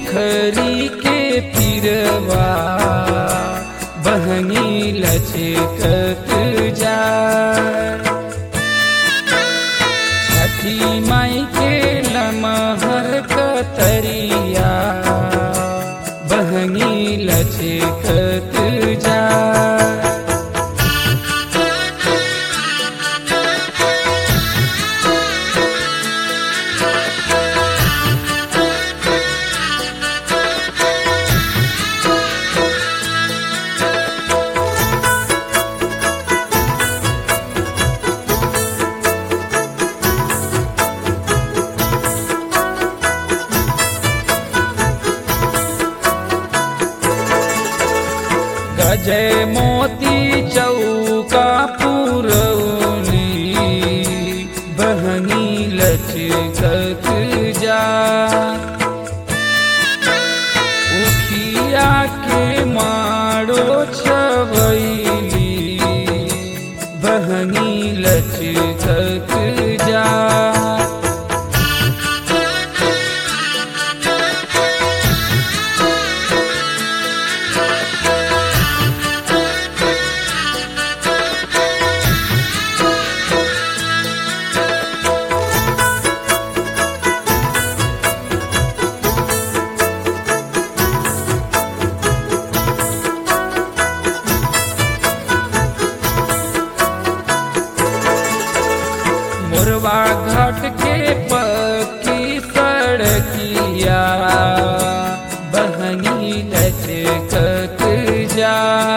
खरी के पिरवा बहनी लचकत जा छठी माई के लमहर कतरिया बहनी लचकत जा गजय मोती चौका पुरौली बहनी लचकत जा उखिया के मारो छबैली बहनी लचकत जा मुरवा घाट के पक्की सड़किया बहनी लचकत जा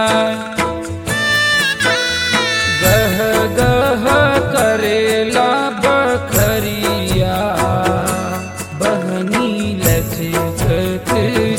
गह गह करेला बखरिया बहनी लचकत